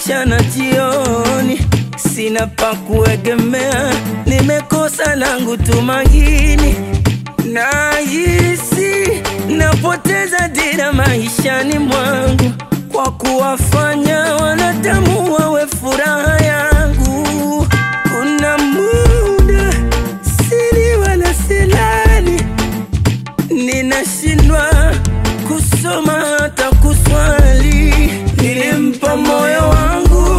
mchana jioni, sina pa kuegemea, nimekosa langu tumaini, nahisi napoteza dira maishani mwangu kwa kuwafanya wanadamu wawe furaha yangu. Kuna muda siri wala silali, ninashindwa kusoma hata kuswali. Nilimpa moyo wangu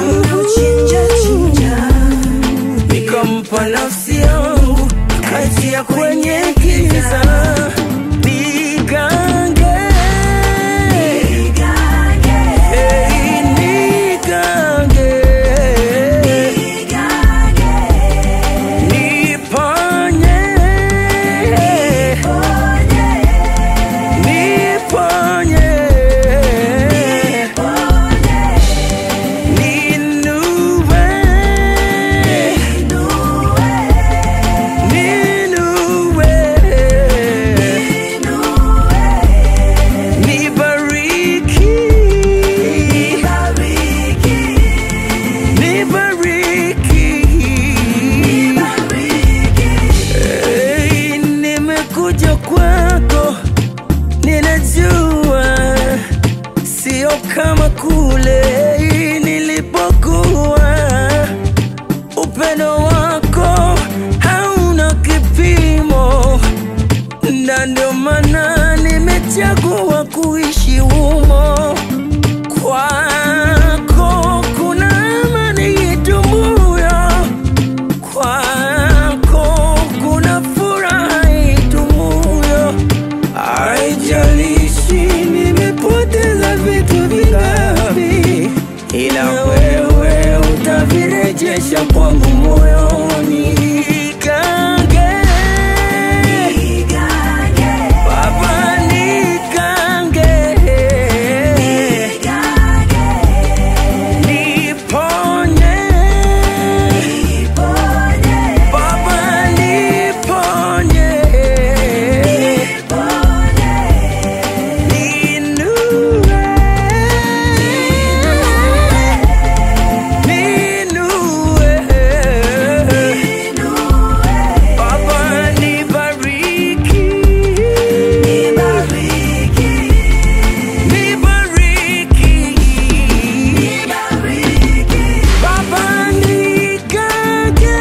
nikampa nafsi yangu, kaitia kwenye giza nigange Hey, nigange niponye niponye ninue ninue nibariki nibariki Hey, nimekuja kwako, ninajua sio kama kule nilipokuwa. Upendo wako hauna kipimo, na ndio maana nimechagua kuishi humo. Kwako kuna amani idumuyo kwako kuna furaha idumuyo. Haijalishi nimepoteza vitu vingapi, ila wewe utavirejesha kwangu moyoni. Nigange, Baba, nigange, niponye Baba niponye, ninue, ninue, Baba nibariki, nibariki, Baba nigange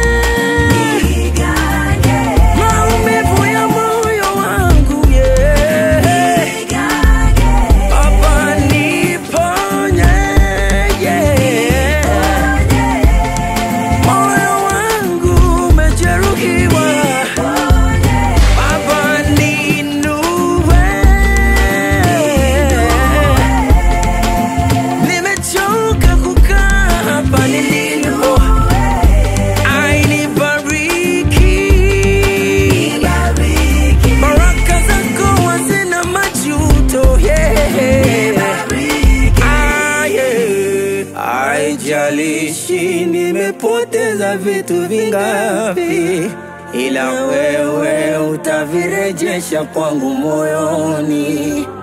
maumivu ya moyo wangu yeah. Baba niponye yeah. moyo wangu umejeruhiwa Baba ninue nimechoka kukaa hapa nilipo Ai, nibariki baraka zako hazina majuto yeah. Ah, yeah. Haijalishi nimepoteza vitu vingapi, ila wewe utavirejesha kwangu moyoni.